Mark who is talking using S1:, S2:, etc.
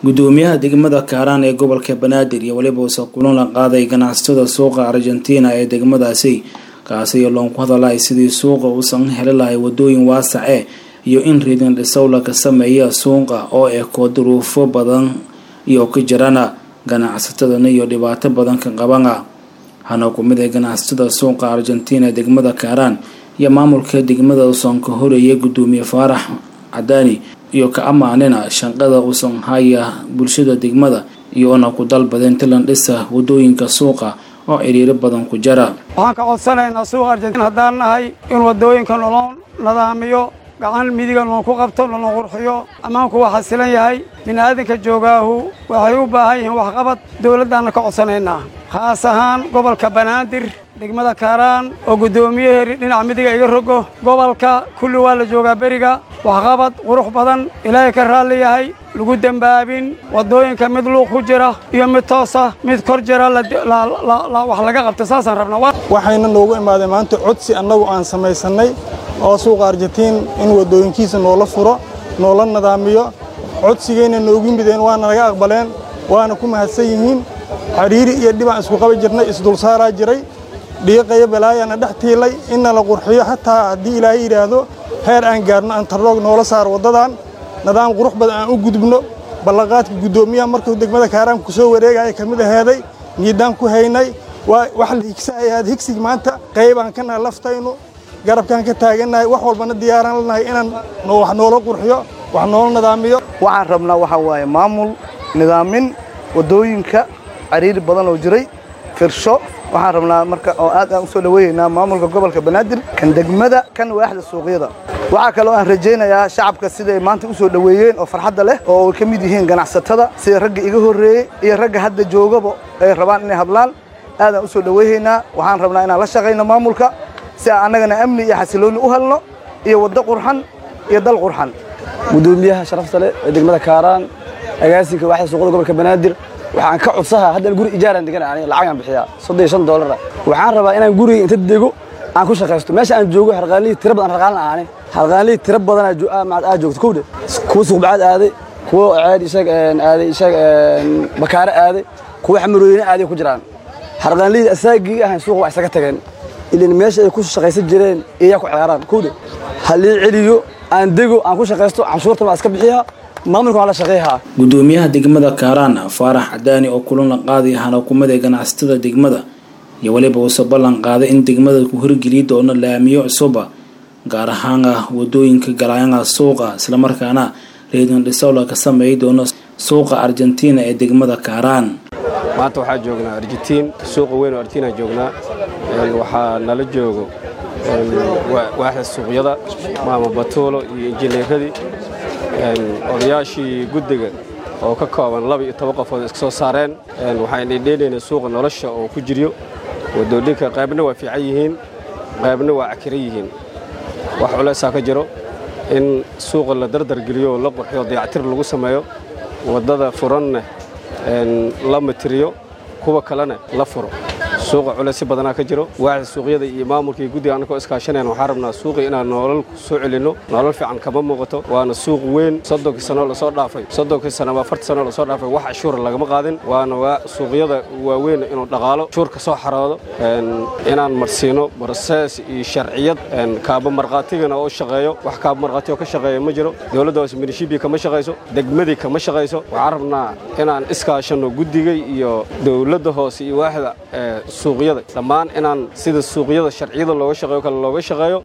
S1: gudoomiyaha degmada kaaraan ee gobolka banaadir iyo weliba uuse kulan la qaaday ganacsatada suuqa argentina ee degmadaasi kaasi loonku hadalay sidii suuqa uusan heli lahay wadooyin waasace iyo in riidin dhisow laga sameeya suuqa oo eko duruufo badan iyo ka jirana ganacsatadana iyo dhibaato badan ka qabana hana ku mid ay ganacsatada suuqa argentina ee degmada kaaraan iyo maamulka degmada uusan ka horeeyay gudoomiye faarax cadaani iyo ka ammaanina shaqada uusan haya bulshada degmada iyoona ku dalbadeen tilan dhisa wadooyinka suuqa oo ciriiro badan ku jira
S2: waxaan ka codsanaynaa suuqa argentina haddaan nahay in wadooyinka nolol nadaamiyo gacan midiga loonku qabto nolon qurxiyo ammaanku waa xasilan yahay bini'aadanka joogaahu waxay u baahan yihiin waxqabad dowladdaanna ka codsanaynaa khaas ahaan gobolka banaadir degmada kaaraan oo guddoomiyaheeri dhinaca midiga iga rogo gobolka kulli waa la joogaa beriga waxqabad qurux badan ilaahay ka raalli yahay lagu dembaabin waddooyinka mid luuq ku jira iyo mid toosa mid kor jira wax laga qabta saasaan rabnaa
S3: waxayna noogu imaadeen maanta codsi annagu aan samaysannay oo suuqa argentiin in waddooyinkiisa noola furo noola nadaamiyo codsigayna noogu mideen waana naga aqbaleen waana ku mahadsan yihiin xidhiiri iyo dhibaan isku qabi jirnay isdulsaaraa jiray dhiiqayo balaayaana dhex tiilay inna la qurxiyo xataa haddii ilaahay yidhaahdo heer aan gaarno antarroog noola saaro waddadan nidaam qurux badan aan u gudubno ballanqaadka guddoomiyaha markuu degmada kaaraanka ku soo wareegaya ka mid aheeday niidaan ku haynay wax la higsahayaad higsig maanta qaybaan ka nahay laftaynu garabkaan ka taagannahay wax walbana diyaaraan lanahay inaan wax noola qurxiyo wax noola nidaamiyo
S4: waxaan rabnaa waxaa waaye maamul nidaamin waddooyinka cariiri badan oo jiray firsho waxaan rabnaa marka oo aad aan u soo dhaweynaynaa maamulka gobolka banaadir kan degmada kan waaxda suuqyada waxaa kaloo aan rajaynayaa shacabka siday maanta u soo dhoweeyeen oo farxadda leh oo ay ka mid yihiin ganacsatada sida ragga iga horreeyey iyo ragga hadda joogaba ay rabaan inay hadlaan aadaan u soo dhoweynaynaa waxaan rabnaa inaan la shaqayno maamulka si aan annagana amni iyo xasiloonni u helno iyo waddo qurxan iyo dal qurxan
S5: gudoomiyaha sharafta leh ee degmada kaaraan agaasinka waaxda suuqyada gobolka banaadir waxaan ka codsahaa haddaan guri ijaaraan degan ani lacagaan bixiyaa soddon iyo shan doolara waxaan rabaa inaan guriga inta dego aan ku shaqaysto meesha aan joogo harqaanlihii tira badan harqaan aani harqaanlihii tira badan aa joogto kowdhe kuwa suuqbacaad aaday kuwa ceed ishaag aaday ishaag bakaare aaday kuwa xamarooyine aaday ku jiraan harqaanlihii asaagii ahayn suuqa waa isaga tageen ilan meesha ay ku shaqaysan jireen iyaa ku ciyaaraan kowdhe halii celiyo aan dego aan ku shaqaysto canshuurtan waa iska bixiyaa
S1: gudoomiyaha degmada kaaraan faarax cadaani oo kulan la qaaday hanakumada ganacsatada degmada iyo weliba uuse ballan qaaday in degmada ku horgeliyi doono laamiyo cusuba gaar ahaana wadooyinka galaayana suuqa islamarkaana reedin dhisowla ka sameeyi doono suuqa argentina ee degmada kaaraan
S6: maanta waxaa joognaa argentiin suuqa weyn oo argentina joognaa waxaa nala joogo waaxda suuqyada maama batuulo iyo injineeradii odayaashii guddiga oo ka kooban laba iyo toban qofood iska soo saareen waxaan dhedheenaynaa suuqa nolosha oo ku jiryo wadooyinka qaybna waa fiican yihiin qaybna waa cakiran yihiin wax culaysaa ka jiro in suuqa la dardargeliyo oo la qurxiyo dayactir lagu sameeyo waddada furanna la matiriyo kuwa kalena la furo suuqa culaysyo badanaa ka jiro waaxda suuqyada iyo maamulka iyo guddiga annagoo iskaashanayan waxaan rabnaa suuqii inaan nolol soo celinno nolol fiican kama muuqato waana suuq weyn soddonkii sano lasoo dhaafay soddonkii sano ama afartii sano lasoo dhaafay wax cashuura lagama qaadin waana suuqyada waaweyn inuu dhaqaalo cashuur ka soo xaroodo inaan marsiino brosees iyo sharciyad kaaba markhaatigana oo shaqeeyo wax kaaba markhaati oo ka shaqeeya ma jiro dowladda hoose minishibii kama shaqayso degmadii kama shaqayso waxaan rabnaa inaan iskaashanno guddiga iyo dowladda hoose iyo waaxda suuqyada dhammaan inaan sida suuqyada sharciyada looga shaqeeyo kale looga shaqeeyo